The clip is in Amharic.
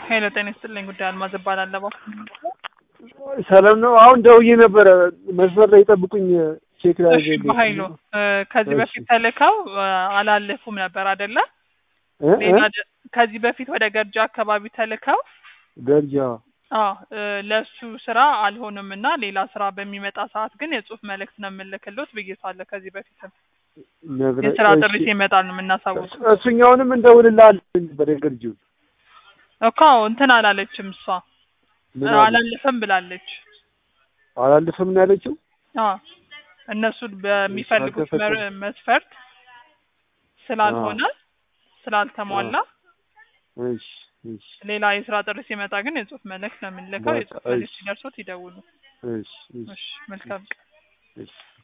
ሄሎ ጤና ይስጥልኝ። ጉዳይ አልማዝ እባላለሁ። ሰላም ነው። አሁን ደውዬ ነበረ መስመር ላይ ጠብቁኝ ቼክ ላይ እሺ በኃይሉ እ ከዚህ እሺ። በፊት ተልከው እ አላለፉም ነበር አይደለ? እ እ ሌላ ደ- ከዚህ በፊት ወደ ገርጃ አካባቢ ተልከው ገርጃ አዎ እ ለሱ ስራ አልሆንም እና ሌላ ስራ በሚመጣ ሰዓት ግን የጽሁፍ መልእክት ነው የምልክሎት ብዬሻለሁ። ከዚህ በፊትም ነግረ የስራ ጥሪ እሺ። ሲመጣ ነው የምናሳውቀው። እሱኛውንም እንደውልልሃለሁ ነበር የገርጂው እኮ እንትን አላለችም እሷ ምን እ አለ? አላለፈም ብላለች። አላልፍም ነው ያለችው። አዎ እነሱ በሚፈልጉት መር- አልተፈቀደም። መስፈርት ስላልሆነ ስላልተሟላ እሺ እሺ ሌላ የስራ ጥሪ ሲመጣ ግን የጽሁፍ መልእክት ነው የምንልከው። በቃ የጽሁፍ መልእክት እሺ። ሲደርሶት ይደውሉ። እሺ እሺ እሺ መልካም ቀን። እሺ